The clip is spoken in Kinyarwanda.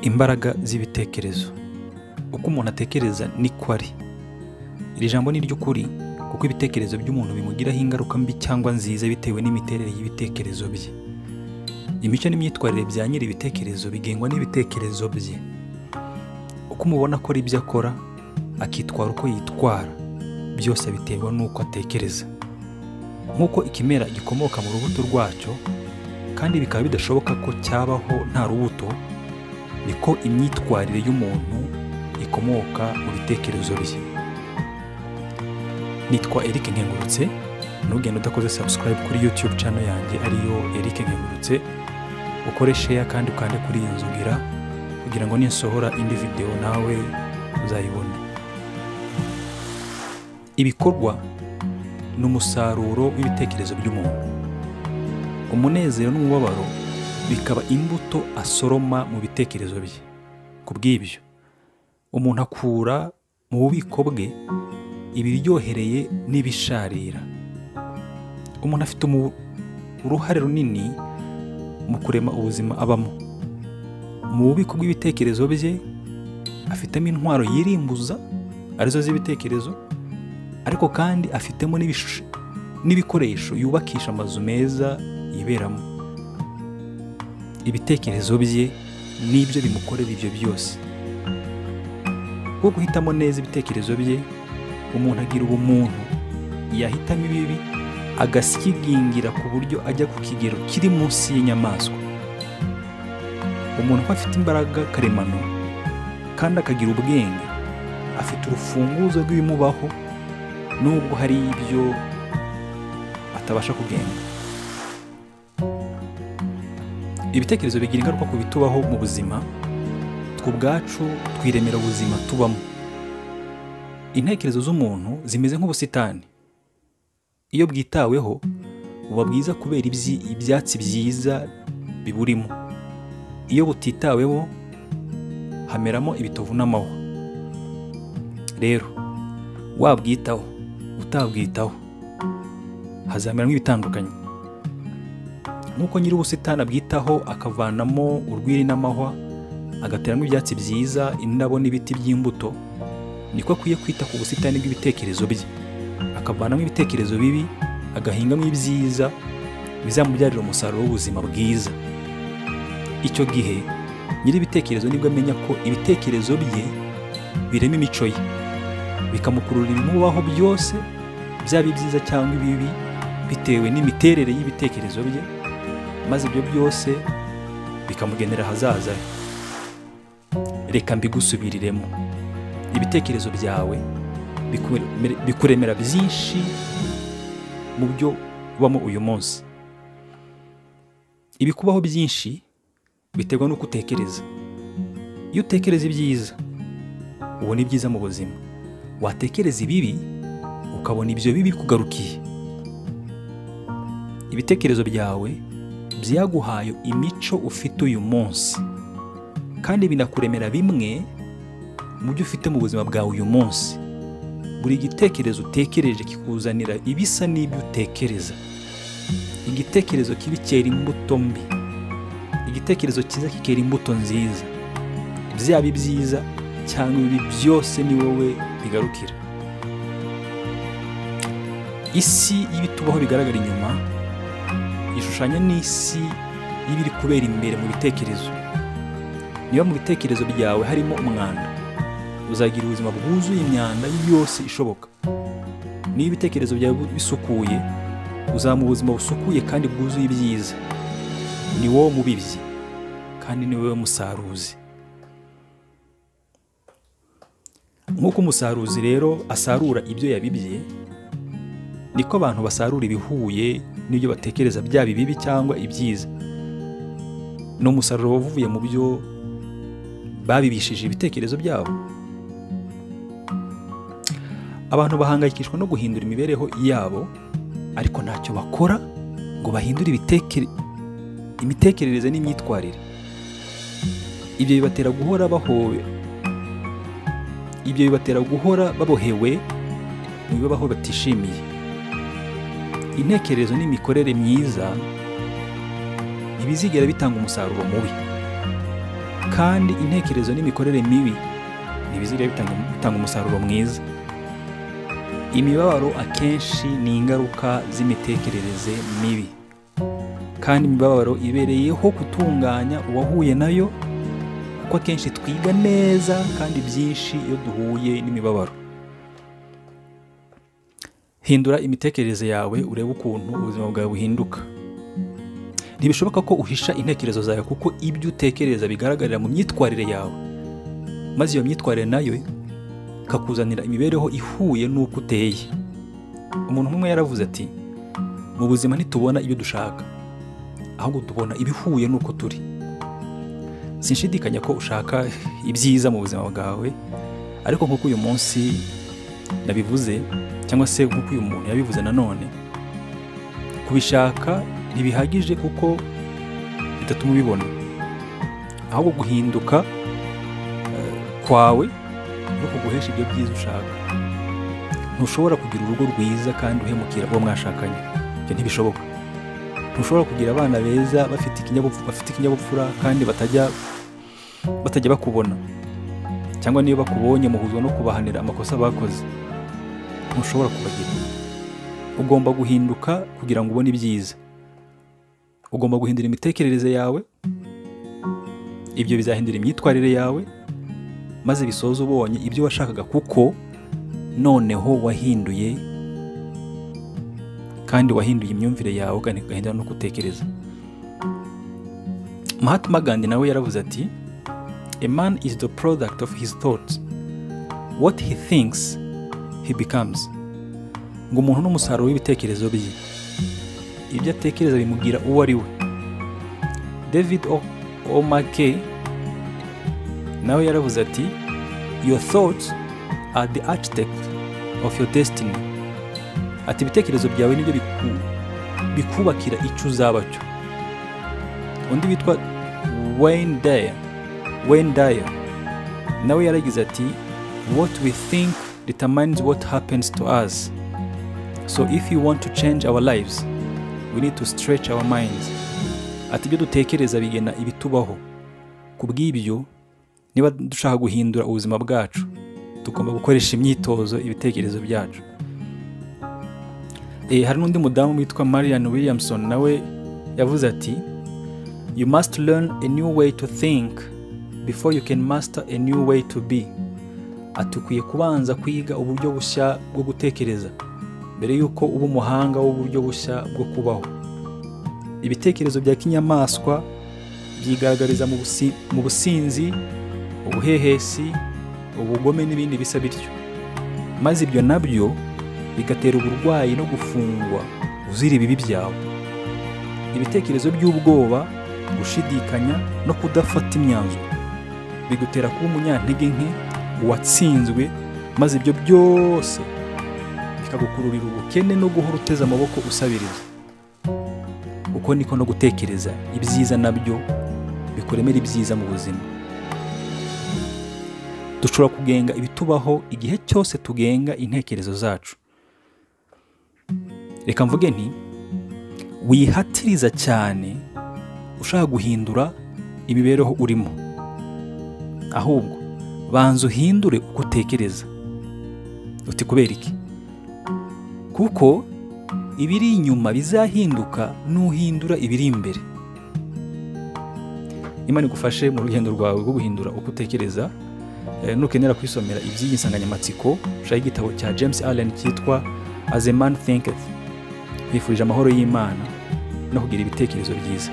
imbaraga z'ibitekerezo uko umuntu atekereza niko ari iri jambo ni iry'ukuri kuko ibitekerezo by'umuntu bimugiraho ingaruka mbi cyangwa nziza bitewe n'imiterere y'ibitekerezo bye imico n'imyitwarire bya nyiri ibitekerezo bigengwa n'ibitekerezo bye uko umubona akora ibyo akora akitwara uko yitwara byose biterwa n'uko atekereza nk'uko ikimera gikomoka mu rubuto rwacyo kandi bikaba bidashoboka ko cyabaho nta rubuto niko imyitwarire y'umuntu ikomoka mu bitekerezo bye nitwa Eric Nkengurutse ntugende udakoze subscribe kuri YouTube channel yanjye ariyo Eric Nkengurutse ukore share kandi ukande kuri iyi nzu ngira kugira ngo ninsohora indi video nawe uzayibone ibikorwa ni umusaruro w'ibitekerezo by'umuntu umunezero n'umubabaro bikaba imbuto asoroma mu bitekerezo bye ku bw'ibyo umuntu akura mu bubiko bwe ibiryohereye n'ibisharira umuntu afite uruhare runini mu kurema ubuzima abamo mu bubiko bw'ibitekerezo bye afitemo intwaro yirimbuza arizo z'ibitekerezo ariko kandi afitemo n'ibikoresho yubakisha amazu meza yiberamo ibitekerezo bye n'ibyo bimukorera ibyo byose bwo guhitamo neza ibitekerezo bye umuntu agira ubumuntu yahitamo ibibi agasigingira ku buryo ajya ku kigero kiri munsi y'inyamaswa umuntu uba afite imbaraga karemano kandi akagira ubwenge afite urufunguzo rw'ibimubaho nubwo hari ibyo atabasha kugenda ibitekerezo bigira ingaruka ku bitubaho mu buzima twe ubwacu twiremera ubuzima tubamo intekerezo z'umuntu zimeze nk'ubusitani iyo bwitaweho buba bwiza kubera ibyatsi byiza biburimo iyo butitaweho hameramo ibitovu n'amahwa rero wabwitaho utabwitaho hazameramo ibitandukanye nk'uko nyiri ubusitani abwitaho akavanamo urwiri n'amahwa agateramo ibyatsi byiza indabo n'ibiti by'imbuto niko akwiye kwita ku busitani bw'ibitekerezo bye akavanamo ibitekerezo bibi agahingamo ibyiza bizamubyarira umusaruro w'ubuzima bwiza icyo gihe nyiri ibitekerezo nibwo amenya ko ibitekerezo bye birema imico ye bikamukurura ibimubaho byose byaba ibyiza cyangwa ibibi bitewe n'imiterere y'ibitekerezo bye maze ibyo byose bikamugenera ahazaza he reka mbigusubiriremo ibitekerezo byawe bikuremera byinshi mu byo ubamo uyu munsi ibikubaho byinshi biterwa n'uko utekereza iyo utekereza ibyiza ubona ibyiza mu buzima watekereza ibibi ukabona ibyo bibi kugarukiye ibitekerezo byawe byaguhaye imico ufite uyu munsi kandi binakuremera bimwe mu byo ufite mu buzima bwawe uyu munsi buri gitekerezo utekereje kikuzanira ibisa n'ibyo utekereza igitekerezo kibi cyera imbuto mbi igitekerezo cyiza kikera imbuto nziza byaba ibyiza cyangwa ibi byose ni wowe bigarukira isi y'ibitubaho bigaragara inyuma ishushanya n'isi y'ibiri kubera imbere mu bitekerezo niba mu bitekerezo byawe harimo umwanda uzagira ubuzima bwuzuye imyanda yose ishoboka niba ibitekerezo byawe bisukuye uzaba ubuzima busukuye kandi bwuzuye ibyiza ni wowe mubibyi kandi ni wowe musaruzi nk'uko umusaruzi rero asarura ibyo yabibye niko abantu basarura ibihuye n'ibyo batekereza byaba ibibi cyangwa ibyiza ni umusaruro wavuye mu byo babibishije ibitekerezo byabo abantu bahangayikishwa no guhindura imibereho yabo ariko ntacyo bakora ngo bahindure imitekerereze n'imyitwarire ibyo bibatera guhora bahowe ibyo bibatera guhora babohewe mu bibaho batishimiye intekerezo n'imikorere myiza ntibizigera bitanga umusaruro mubi kandi intekerezo n'imikorere mibi ntibizajya bitanga bitanga umusaruro mwiza imibabaro akenshi ni ingaruka z'imitekerereze mibi kandi imibabaro ibereyeho gutunganya uwahuye nayo kuko akenshi twiga neza kandi byinshi iyo duhuye n'imibabaro hindura imitekerereze yawe urebe ukuntu ubuzima bwawe buhinduka ntibishoboka ko uhisha intekerezo zawe kuko ibyo utekereza bigaragarira mu myitwarire yawe maze iyo myitwarire nayo ikakuzanira imibereho ihuye n'uko uteye umuntu umwe yaravuze ati mu buzima ntitubona ibyo dushaka ahubwo tubona ibihuye n'uko turi sinshidikanya ko ushaka ibyiza mu buzima bwawe ariko nk'uko uyu munsi nabivuze cyangwa se nk'uko uyu muntu yabivuze nanone kubishaka ntibihagije kuko bitatuma ubibona ahubwo guhinduka eh, kwawe no kuguhesha ibyo byiza ushaka ntushobora kugira urugo rwiza kandi uhemukira uwo mwashakanye ibyo ntibishoboka ntushobora kugira abana beza bafite ikinyabupfura bafite ikinyabupfura kandi batajya batajya bakubona cyangwa niyo bakubonye muhuzwa no kubahanira amakosa bakoze ntushobora kubagira ugomba guhinduka kugira ngo ubone ibyiza ugomba guhindura imitekerereze yawe ibyo bizahindura imyitwarire yawe maze bisoza ubonye ibyo washakaga kuko noneho wahinduye kandi wahinduye imyumvire yawe kandi ugahindura no gutekereza Mahatma Gandhi nawe yaravuze ati a man is the product of his thoughts what he thinks he becomes ngo umuntu ni umusaruro w'ibitekerezo bye ibyo atekereza bimugira uwo ari we david O- omake nawe yaravuze ati your thoughts are the architect of your destiny ati ibitekerezo byawe nibyo biku- bikubakira icyo uzaba cyo undi witwa wayne dyer wayne dyer nawe yaragize ati what we think determines what happens to us so if you want to change our lives we need to stretch our minds ati ibyo dutekereza bigena ibitubaho ku bw'ibyo niba dushaka guhindura ubuzima bwacu tugomba gukoresha imyitozo ibitekerezo byacu Eh, hari n'undi mudamu witwa marian williamson nawe yavuze ati you must learn a new way to think before you can master a new way to be ati ukwiye kubanza kwiga uburyo bushya bwo gutekereza mbere y'uko uba umuhanga w'uburyo bushya bwo kubaho ibitekerezo bya kinyamaswa byigaragariza mu busi- mu businzi ubuhehesi ubugome n'ibindi bisa bityo maze ibyo nabyo bigatera uburwayi no gufungwa uzira ibibi byawe ibitekerezo by'ubwoba gushidikanya no kudafata imyanzuro bigutera kuba umunyantege nke uwatsinzwe maze ibyo byose bikagukururira ubukene no guhora uteze amaboko usabiriza uko niko no gutekereza ibyiza nabyo bikuremera ibyiza mu buzima dushobora kugenga ibitubaho igihe cyose tugenga intekerezo zacu reka mvuge nti wihatiriza cyane ushaka guhindura imibereho urimo ahubwo banza uhindure uko utekereza uti kubera iki kuko ibiri inyuma bizahinduka nuhindura ibiri imbere imana igufashe mu rugendo rwawe rwo guhindura uko utekereza Eh, nukenera kwisomera iby'iyi nsanganyamatsiko ushaka igitabo cya james allen cyitwa as a man thinketh nkwifurije amahoro y'imana no kugira ibitekerezo byiza